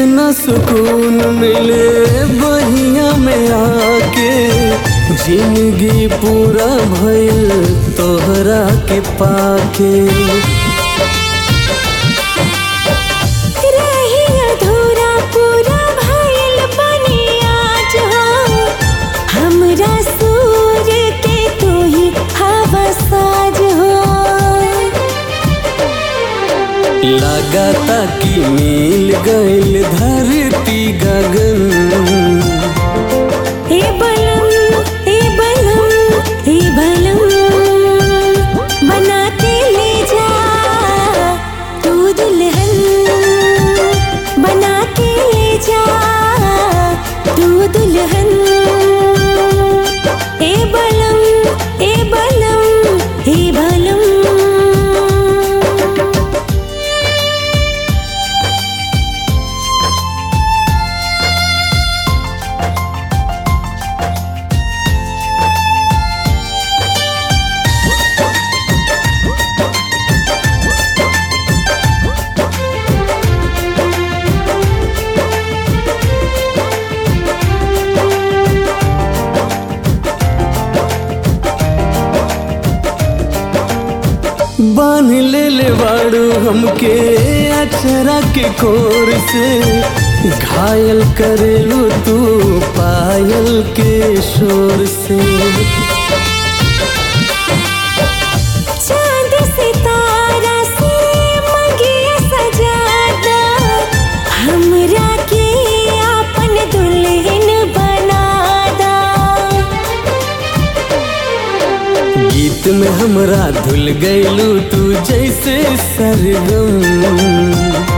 न सुकून मिले बहिया में आके जिंदगी पूरा भइल तोहरा के पाके रही अधूरा पूरा भइल बनी आज हो हमरा सूर्य के तू ही हवा साज हो लगाता कि मिल गइल धरती गगन ए बलम ए बलम ए बलम बना के ले जा तू दुल्हन बना के ले जा तू दुल्हन ए बलम ए बलम ए बलम बांध ले ले बाड़ू हमके अचरा के कोर से घायल करेलू तू पायल के शोर से चांद सितारा से मंगिया सजादा हमरा के आपन दुल्हन बनादा गीत में हमरा धुल गइलू तू जैसे सरगम